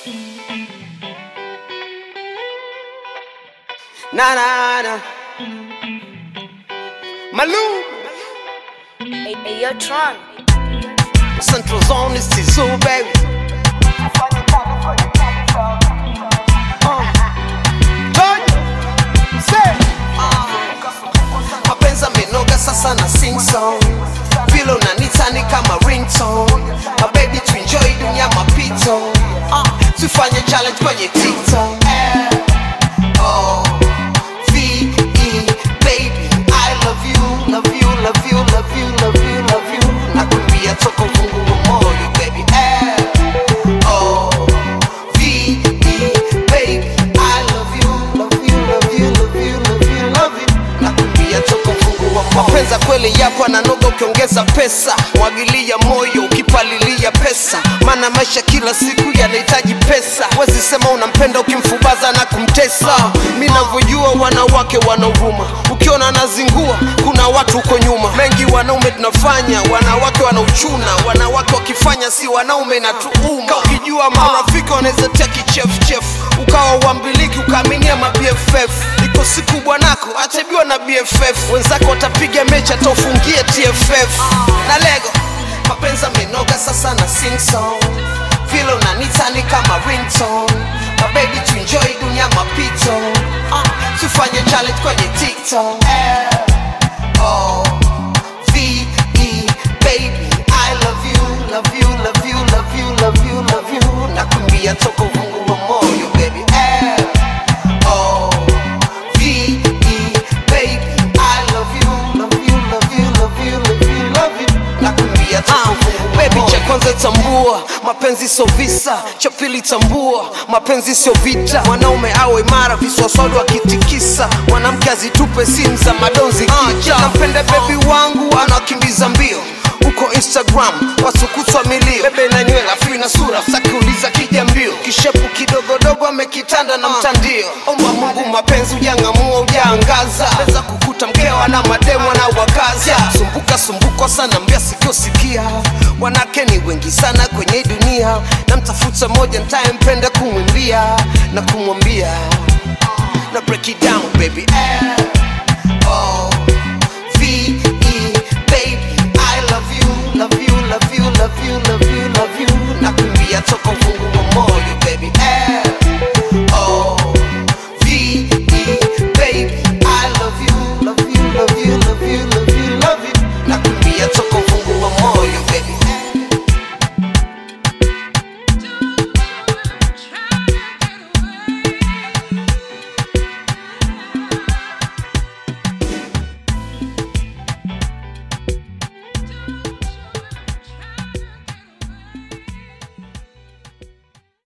Na na na. Malou. Hey, hey, yo, Tron. Central Zone is Tizu, baby. Uh. Tonya. Say. mapenzi amenoga sasa na sing song vile unanita ni kama ringtone my baby to enjoy dunia mapito uh, tufanye challenge kwenye tiktok Eh, oh, V-E, baby I love you, love you, love you, love you, love you, love you nakwambia toka uvungu wa moyo baby Eh, oh, V-E, baby I love you, love you, love you, love you, love you, love you nakwambia toka uvungu wa moyo mapenzi ya kweli yapo ananoga ukiongeza pesa mwagilia moyo ukipalilia pesa maana maisha kila siku yanahitaji pesa wezi sema unampenda ukimfubaza na kumtesa mi navyojua wanawake wanauvuma ukiona anazingua kuna watu huko nyuma mengi wanaume tunafanya wanawake wanauchuna wanawake wakifanya si wanaume na tuuma ukijua marafiki wanaweza tia kichefuchefu ukawa uambiliki ukaaminia ma BFF iko siku bwanako atabiwa na BFF wenzako watapiga mechi ataufungie TFF na lego mapenzi amenoga sasa na sing song vile unanita ni kama ringtone my baby to enjoy dunia mapito uh, tufanye challenge kwenye TikTok eh, oh, V-E, baby I love you, love you, love you, love you, love you, love you nakwambia toka uvungu wa moyo baby eh, oh, V-E, baby I love you, love you, love you, love you, love you, love you nakwambia toka uvungu wa Baby cha kwanza tambua mapenzi sio visa cha pili tambua mapenzi sio vita mwanaume awe imara viswaswadu akitikisa mwanamke azitupe simu za madonzi kicha nampenda bebi wangu anakimbiza mbio uko instagram wasukutwa milio bebe na nywela fi na sura sakiuliza kija mbio kishepu kidogodogo amekitanda na mtandio omba mungu mapenzi ujang'amua ujaangaza weza kukuta mkewa na mademu na wakaza sumbuka sumbuka sana mbia sikio sikia wanake ni wengi sana kwenye hii dunia na mtafuta moja ntayempenda kumwimbia na kumwambia na break it down baby eh, oh, V-E, baby I love you, love you, love you, love you, love you, love you nakumbia toka uvungu wa moyo